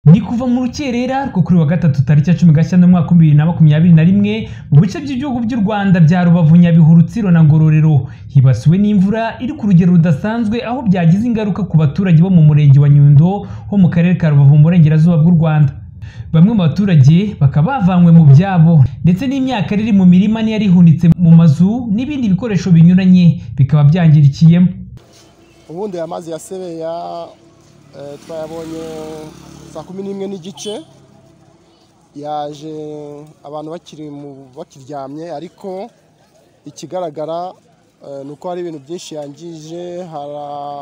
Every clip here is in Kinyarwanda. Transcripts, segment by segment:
ni kuva mu rukerera rwo kuri wa gatatu tariki ya cumi gashyantare umwaka w'ibihumbi bibiri na makumyabiri na rimwe mu bice by'ibihugu by'u rwanda bya rubavu nyabihu rutsiro na ngororero hibasiwe n'imvura iri ku rugero rudasanzwe aho byagize ingaruka ku baturage bo mu murenge wa nyundo ho mu karere ka rubavu mu burengerazuba bw'u rwanda bamwe mu baturage bakaba bavanywe mu byabo ndetse n'imyaka iri mu mirima niyo ihunitse mu mazu n'ibindi bikoresho binyuranye bikaba byangirikiyemo ubundi aya mazi ya sebeya eh, twayabonye saa kumi n'imwe n'igice yaje abantu bakiri mu- bakiryamye ariko ikigaragara eh, ni uko hari ibintu byinshi yangije hari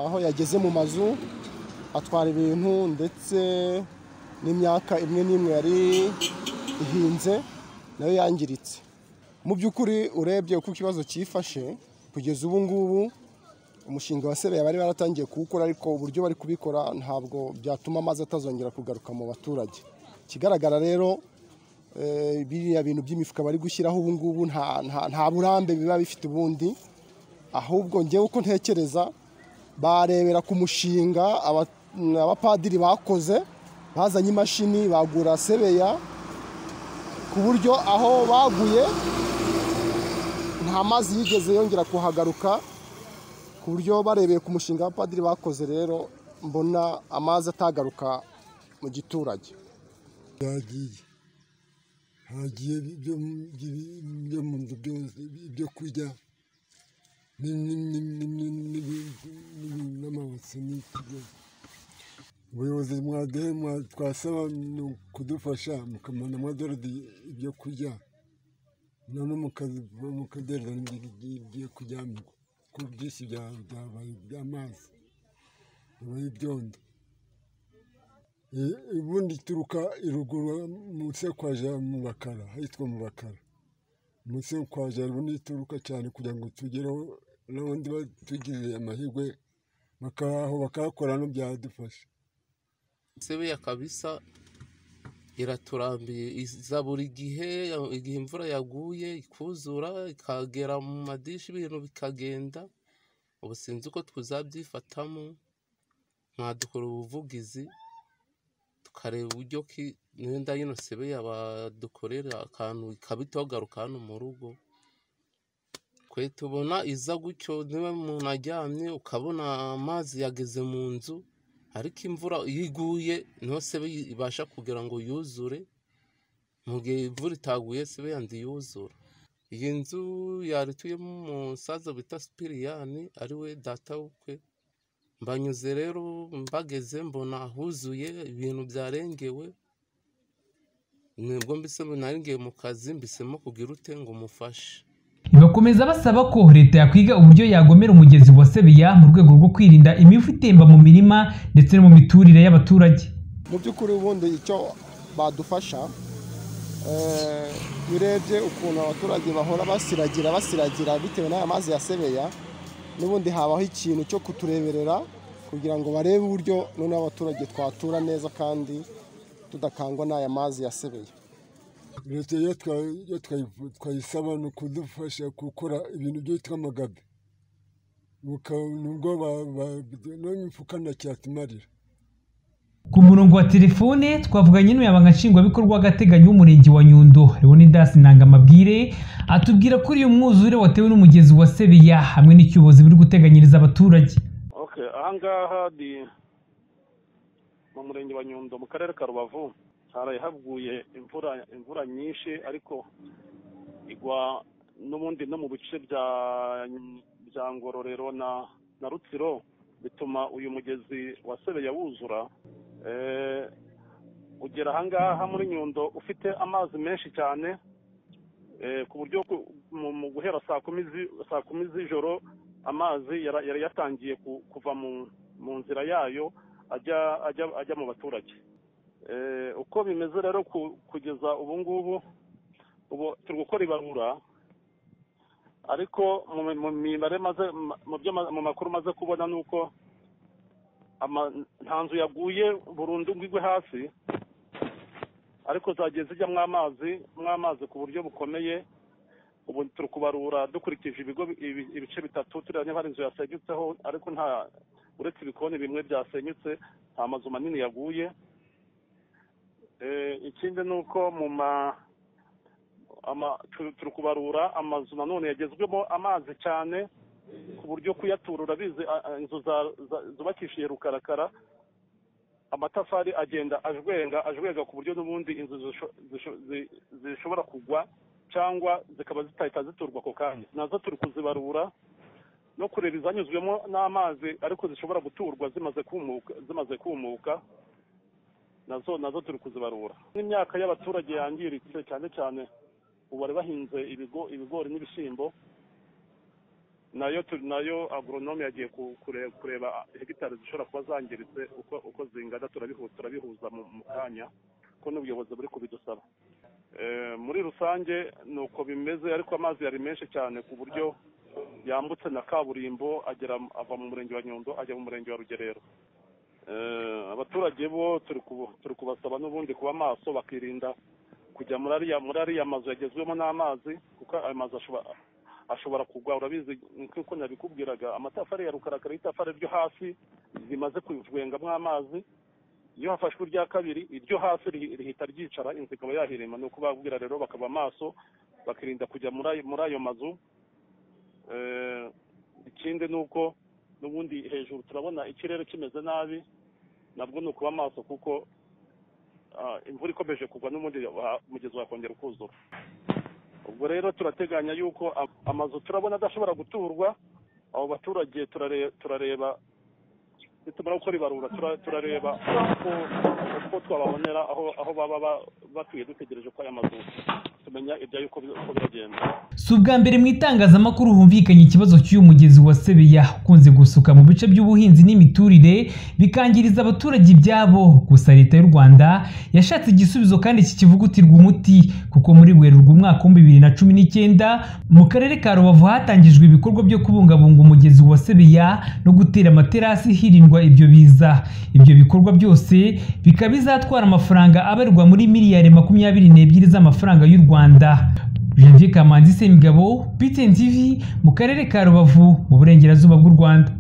aho yageze mu mazu atwara ibintu ndetse n'imyaka imwe n'imwe yari ihinze nayo yangiritse mu by'ukuri urebye uko ikibazo cyifashe kugeza ubu ngubu umushinga wa sebeya bari baratangiye kuwukora ariko uburyo bari kubikora ntabwo byatuma amazi atazongera kugaruka mu baturage ikigaragara rero eh, biriya bintu by'imifuka bari gushyiraho ubu ngubu nta- nta- nta burambe biba bifite ubundi ahubwo ngewe uko ntekereza barebera ku mushinga aba- abapadiri bakoze bazanye imashini bagura sebeya ku buryo aho baguye nta mazi yigeze yongera kuhagaruka ku buryo barebeye ku mushinga abapadiri bakoze rero mbona amazi atagaruka mu giturage byagiye hagiye ibyo mu- ibi- ibyo mu nzu byose ibyo kurya ni- ni- ni- ni- ni- ni- ni- n'amabase n'iki byose ubuyobozi mwade mwa- twasaba ni kudufasha mukamana amadorari ibyo kurya none mukazi- mukadereza n'ibigiye kujyamirwa kuko byinshi bya- byabaye iby'amazi bibaye ibyondo Eh, ubundi ituruka iruguru munsi yo kwa ja mu bakara ahitwa mu bakara munsi yo kwa ja ubundi ituruka cyane kugira ngo tugereho n'ubundi tugize amahirwe bakaraho bakahakora no byadufasha sebeya kabisa iraturambiye iza buri gihe igihe imvura yaguye ikuzura ikagera mu madishi ibintu bikagenda ubu sinzi uko tuzabyifatamo mwadukora ubuvugizi tukareba uburyo ki n'enda yino sebeya badukorera akantu ikabita garuka hano mu rugo twe tubona iza gutyo niba umuntu aryamye ukabona amazi yageze mu nzu ariko imvura iyo iguye niho sebe ibasha kugira ngo yuzure mu gihe imvura itaguye sebe yandi yuzura iyi nzu yari ituyemo umusaza bita sipiriyani ari we data w'ukwe mbanyuze rero mbageze mbona huzuye ibintu byarengewe nibwo mbise narengeye mu kazi mbisemo kugira ute ngo umufashe Bakomeza basaba ko leta yakwiga uburyo yagomera umugezi wa Sebeya mu rwego rwo kwirinda imivu itemba mu mirima ndetse no mu miturire y'abaturage. mu by'ukuri ubundi icyo badufasha eh, iyo urebye ukuntu abaturage bahora basiragira basiragira bitewe n'aya mazi ya sebeya n'ubundi habaho ikintu cyo kutureberera kugira ngo barebe uburyo noneho abaturage twatura neza kandi tudakangwa n'aya mazi ya sebeya leta iyo twa- iyo twayi- twayisaba ni ukudufasha gukora ibintu byitwa amagabe Buka- nubwo ba- ba- n'imifuka ntacyatumarira Ku murongo wa telefone twavuganye n'umunyamabanga nshingwabikorwa w'agateganyo w'umurenge wa Nyundo Leonidas Nangamabwire atubwira ko uyu mwuzure watewe n'umugezi wa Sebeya hamwe n'icyubozi biri guteganyiriza abaturage. Okay, ahangaha ni mu murenge wa Nyundo mu karere ka Rubavu haraye haguye imvura imvura nyinshi ariko igwa n'ubundi no mu bice bya bya Ngororero na na Rutsiro bituma uyu mugezi wa Sebeya wuzura eh, ugera ahangaha muri Nyundo ufite amazi menshi cyane eh, ku buryo ku- mu mu guhera saa kumi zi- saa kumi z'ijoro amazi yara- yari yatangiye ku- kuva mu mu nzira yayo ajya ajya ajya mu baturage Eh, uko bimeze rero ku- kugeza ubu ngubu ubu turi gukora ibarura ariko mu mu mibare maze mu byo ma- mu makuru maze kubona ni uko ama- nta nzu yaguye burundu ngo igwe hasi ariko zagiye zijyamo amazi amazi ku buryo bukomeye ubu turi kubarura dukurikije ibigo bi- ibi- ibice bitatu turiya niba hari inzu yasenyutseho ariko nta uretse ibikoni bimwe byasenyutse nta mazu manini yaguye Eh, ikindi ni uko mu ma ama- tu- turi kubarura amazu nanone yagezwemo amazi cyane ku buryo kuyaturura bize inzu za- za- zubakishije rukarakara amatafari agenda ajwenga ajwenga ku buryo n'ubundi inzu zisho- zisho- zi- zishobora kugwa cyangwa zikaba zitahita ziturwa ako kanya nazo turi kuzibarura no kureba izanyuzwemo n'amazi ariko zishobora guturwa zimaze kumuka zimaze kumuka nazo nazo turi kuzibarura n'imyaka y'abaturage yangiritse cyane cyane ubu bari bahinze ibigo ibigori n'ibishyimbo nayo turi nayo agoronome yagiye ku- kure- kureba hegitari zishobora kuba zangiritse uko uko zingana turabihu- turabihuza mu mu kanya ko n'ubuyobozi buri kubidusaba Eh, muri rusange ni uko bimeze ariko amazi yari menshi cyane ku buryo yambutse na kaburimbo agera ava mu murenge wa nyundo ajya mu murenge wa rugerero Eh, abaturage bo turi kubu- turi kubasaba n'ubundi kuba maso bakirinda kujya muri ariya muri ariya mazu yagezwemo n'amazi kuko ayo mazu ashobora ashobora kugwa urabizi nk'uko nabikubwiraga amatafari ya rukarakara y'itafari ryo hasi rimaze kujwengamo amazi iyo hafashwe irya kabiri iryo hasi rihi- rihita ryicara inzu ikaba yahirima ni ukubabwira rero bakaba maso bakirinda kujya muri ayo- muri ayo mazu Eh, ikindi ni uko n'ubundi hejuru turabona ikirere kimeze nabi nabwo ni ukuba maso kuko ah, imvura ikomeje kugwa n'ubundi wa- umugezi wakongera ukuzura ubwo rero turateganya yuko am- amazu turabona adashobora guturwa abo baturage turare- turareba nitumara gukora ibarura tura- turareba uko- uko twababonera aho aho baba ba- batuye dutegereje ko aya mazu tumenya ibya yuko bi- uko biragenda si ubwa mbere mu itangazamakuru humvikanye ikibazo cy'uyu mugezi wa sebeya ukunze gusuka mu bice by'ubuhinzi n'imiturire bikangiriza abaturage ibyabo gusa leta y'u rwanda yashatse igisubizo kandi kikivugutirwa umuti kuko muri werurwe umwaka w'ibihumbi bibiri na cumi n'icyenda mu karere ka rubavu hatangijwe ibikorwa byo kubungabunga umugezi wa sebeya no gutera amaterasi hirindwa ibyo biza ibyo bikorwa byose bikaba bizatwara amafaranga abarirwa muri miliyari makumyabiri n'ebyiri z'amafaranga y'u rwanda Janvier Kamanzi Semigabo, BTN TV mu karere ka Rubavu mu burengerazuba bw'u Rwanda.